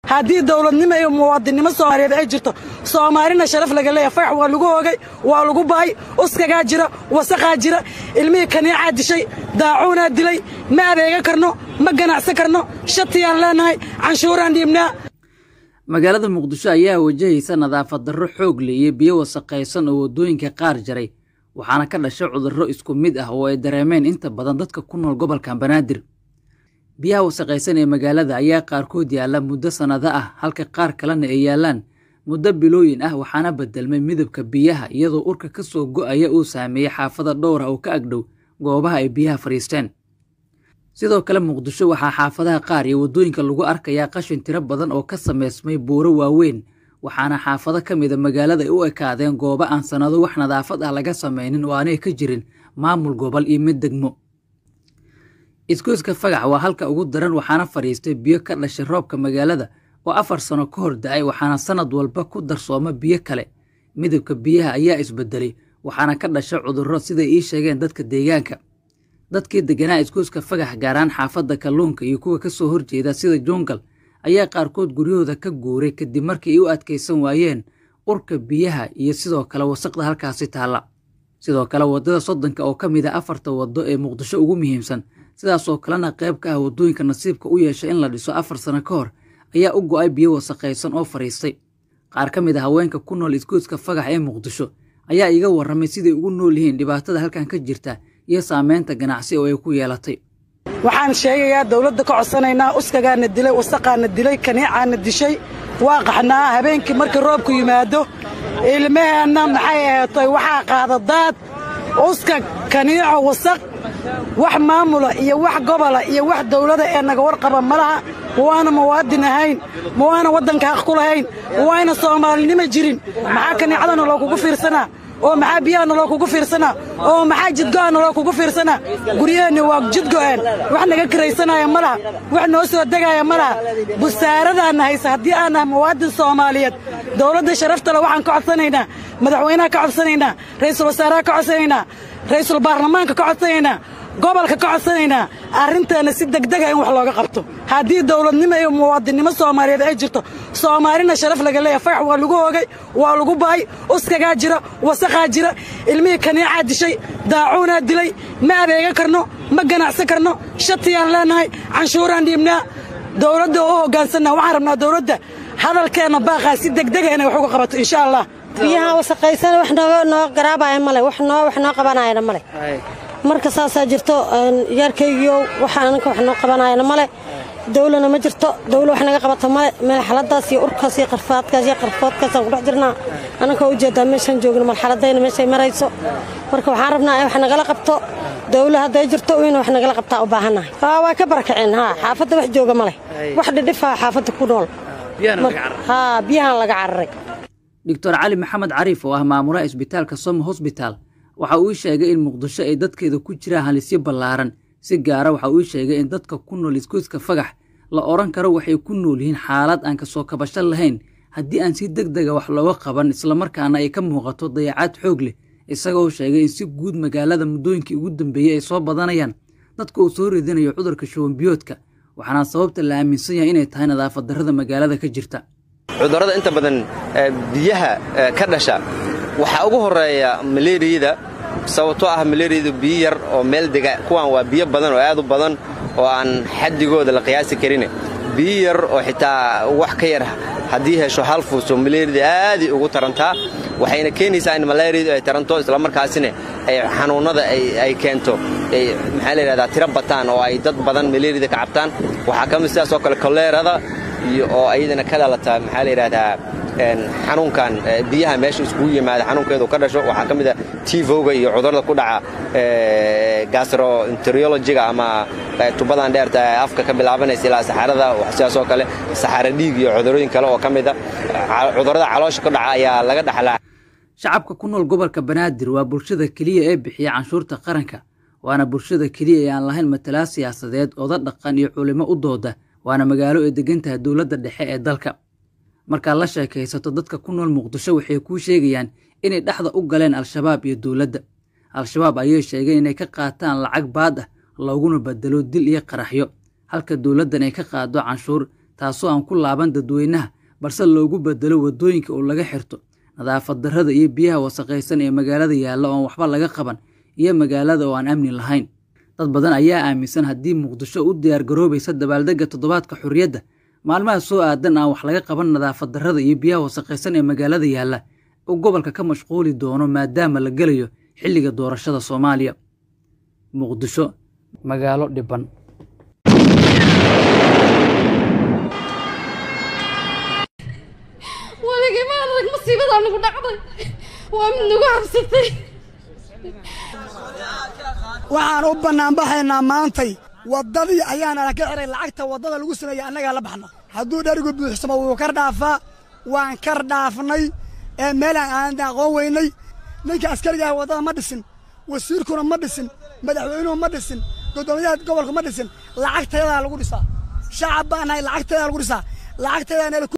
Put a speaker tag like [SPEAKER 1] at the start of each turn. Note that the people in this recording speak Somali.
[SPEAKER 1] haddii dowladnimo iyo muwaadinnimo soomaaliyeed ay jirto soomaalina sharaf laga leeyahay fagax waa lagu hoogay waa lagu bahay uskagaa jira wasaqaa jira ilmihii kaniicaa dishay daacuunaa dilay ma adeega karno ma ganacsan karno shatiyaan leenahay canshuuraan dhiibnaa
[SPEAKER 2] magaalada muqdisho ayaa wajahaysa nadaafad darro xoog leh iyo biyo wasaqaysan oo waddooyinka qaar jaray waxaana ka dhashay cudurro isku mid ah oo ay dareemeen inta badan dadka ku nool gobolka banaadir biyaha wasaqaysan ee magaalada ayaa qaarkood yaalla muddo sannado ah halka qaar kalena ay yaallaan muddo bilooyin ah waxaana bedelmay midabka biyaha iyadoo urka ka soo go'aya uu saameeyey xaafada dhowr ah oo ka agdhow goobaha ay biyaha fadhiisteen sidoo kale muqdisho waxaa xaafadaha qaar iyo waddooyinka lagu arkayaa qashin tiro badan oo ka samaysmay buuro waaweyn waxaana xaafado ka mida magaalada ay u ekaadeen goobo aan sannado wax nadaafad ah laga samaynin oo aanay ka jirin maamul gobol iyo mid degmo isgoyska fagax waa halka ugu daran waxaana fadhiistay biyo ka dhashay roobka magaalada oo afar sano ka hor da'ay waxaana sannad walba ku darsooma biyo kale midabka biyaha ayaa isbedelay waxaana ka dhashay cudurro siday ii sheegeen dadka deegaanka dadkii degganaa isgoyska fagax gaaraan xaafadda kalluunka iyo kuwa ka soo horjeeda sida jungal ayaa qaarkood guryahooda ka guuray kadib markii ay u adkaysan waayeen urka biyaha iyo sidoo kale wasaqda halkaasi taalla sidoo kale waddada soddonka oo ka mid a afarta waddo ee muqdisho ugu muhiimsan sidaasoo kalena qayb ka ah waddooyinka nasiibka u yeeshay in la dhiso afar sano ka hor ayaa u go'ay biyo wasaqaysan oo fadhiistay qaar ka mid a haweenka ku nool isgoyska fagax ee muqdisho ayaa iga warramay siday ugu nool yihiin dhibaatada halkan ka jirta iyo saamaynta ganacsi oo ay ku yeelatay
[SPEAKER 1] waxaan sheegayaa dawladda ka codsanaynaa uskagaana dilay wasaqaana dilay kaniicaana dishay waa qaxnaa habeenkii markii roobku yimaado ilmaheenna maxay aheetoy waxaa qaada daad uska kaniico wasaq wax maamula iyo wax gobola iyo wax dawlada ee naga warqaba ma laha ma waana muwaadin ahayn ma waana waddanka haq ku lahayn ma waayna soomaalinimo jirin maxaa kaniicadana loo kugu fiirsanaa oo maxaa biyaha naloo kugu fiirsanaa oo maxaa jidgo'a naloo kugu fiirsanaa guryaheenni waa jidgo'een wax naga kiraysanaya ma laha wax noo soo degaaya ma laha busaaradaanna haysa haddii aan nahay muwaadin soomaaliyeed dawladda sharaftale waxaan ka codsanaynaa madaxweynaha ka codsanaynaa ra'iisul wasaaraha ka codsanaynaa ra'iisul baarlamaanka ka codsanaynaa gobolka ka codsanaynaa arrinteenna si degdega in wax looga qabto haddii dawladnimo iyo muwaadinnimo soomaaliyeed ay jirto soomaalina sharaf laga leeyahay fagax waa lagu hoogay waa lagu bahay uskagaa jira wasaqaa jira ilmihii kaniicaa dishay daacuunaa dilay ma adeega karno ma ganacsan karno shatiyaan leenahay canshuuraan dhiibnaa dawladda oo u hoggaansanna waxaan rabnaa dawladda hadalkeenna baaqaa si degdega inay wax uga qabato insha allah
[SPEAKER 3] biyaha wasaqaysan wax noo garaabaya male wax noo wax noo qabanayana male marka saasaa jirto yaarkaygiio waxa ananka wax noo qabanayana male dawlana ma jirto dawla wax naga qabata male marxaladaas iyo urkaas iyo qarfaadkaas iyo qarfoodkaasaan kudhex jirnaa ananka ujeedaa meeshaan joogno marxaladayna meeshay marayso marka waxaan rabnaa in wax nagala qabto dawla hadday jirto in wax nagala qabtaa u baahannahay waa ka barakaceen haa xaafadda wax jooga male wax dhidhifaa xaafadda ku nool haa biyahaan laga cararay
[SPEAKER 2] doctor cali maxamed cariif oo ah maamulaha isbitaalka somo hosbitaal waxa uu sheegay in muqdisho ay dadkeeda ku jiraan halisyo ballaaran si gaara waxa uu sheegay in dadka ku nool isgoyska fagax la odhan karo waxay ku nool yihiin xaalad aan kasoo kabasho lahayn haddii aan si deg dega wax looga qaban islamarkaana ay ka muuqato dayacaad xoog leh isagoo sheegay in si guud magaalada muddooyinkii ugu dambeeyey ay soo badanayaan dadka uu soo ridinayo cudurka shubanbiyoodka waxaana sababta la aaminsan yahay inay tahay nadaafad darrada magaalada ka jirta
[SPEAKER 4] cudurrada inta badan biyaha ka dhasha waxaa ugu horreeya maleeriyada sababtoo ah maleeriyadu biyo yar oo meel dega kuwaan waa biyo badan oo aad u badan oo aan xaddigooda la qiyaasi karin biyo yar oo xitaa wax ka yar haddii hesho hal fuuso maleeriyada aaday ugu tarantaa waxayna keenaysaa in maleeriyadu ay taranto islamarkaasina ay xanuunnada ay keento maxaa layidhahdaa tiro bataan oo ay dad badan maleeriyada ka cabtaan waxaa ka mid sidaasoo kale koleerada iyo oo ayadana ka dhalata maxaa layidhahdaa xanuunkan biyaha meesha iskugu yimaada xanuunkeedu ka dhasho waxaa ka mid a tivoga iyo cudurada ku dhaca gastroenterologiga ama tubadan dheerta ee afka ka bilaabanaysa ilaa saxarada sidaasoo kale saxaro dhiig iyo cudurooyin kale oo ka mid a cudurada caloosha ku dhaca ayaa laga dhaxlaa
[SPEAKER 2] shacabka ku nool gobolka banaadir waa bulshada keliya ee bixiya canshuurta qaranka waana bulshada keliya ee aan lahayn matalaa siyaasadeed oda dhaqan iyo culimo u dooda waana magaalo ay degan tahay dowladda dhexe ee dalka markaad la sheekaysato dadka ku nool muqdisho waxay kuu sheegayaan inay dhexda u galeen al-shabaab iyo dowladda al-shabaab ayay sheegeen inay ka qaataan lacag baad ah looguna bedelo dil iyo qaraxyo halka dowladdan ay ka qaado canshuur taasoo aan ku laaban dadweynaha balse loogu bedelo waddooyinka oo laga xirto nadaafad darrada iyo biyaha wasaqaysan ee magaalada yaalla oo aan waxba laga qaban iyo magaalada oo aan amni lahayn dad badan ayaa aaminsan haddii muqdisho u diyaargaroobaysa dabaaldegga toddobaadka xurriyadda maalmaha soo aadan aan wax laga qaban nadaafad darrada iyo biyaha wasaqaysan ee magaalada yaalla uu gobolka ka mashquuli doono maadaama la gelayo xilliga doorashada soomaaliya muqdisho magaalo dhiban
[SPEAKER 5] waligii ma adag masiibadaa nagu dhacday waa mid nagu habsatay
[SPEAKER 6] waxaan u bannaanbaxaynaa maantay waddadii ayaana ka xihay lacagta waddada lagu sameeyey annagaa la baxna hadduu dherigu buuxsamo wuu kar dhaafaa waan kar dhaafnay ee meelaan aan aqoon weynay ninka askarigaah waddada ma dhisin wasiirkuna ma dhisin madaxweynuhu ma dhisin guddoomiyaha gobolku ma dhisin lacagtayadaa lagu dhisaa shacab baan nahay lacagtayadaa lagu dhisaa lacagtayadaa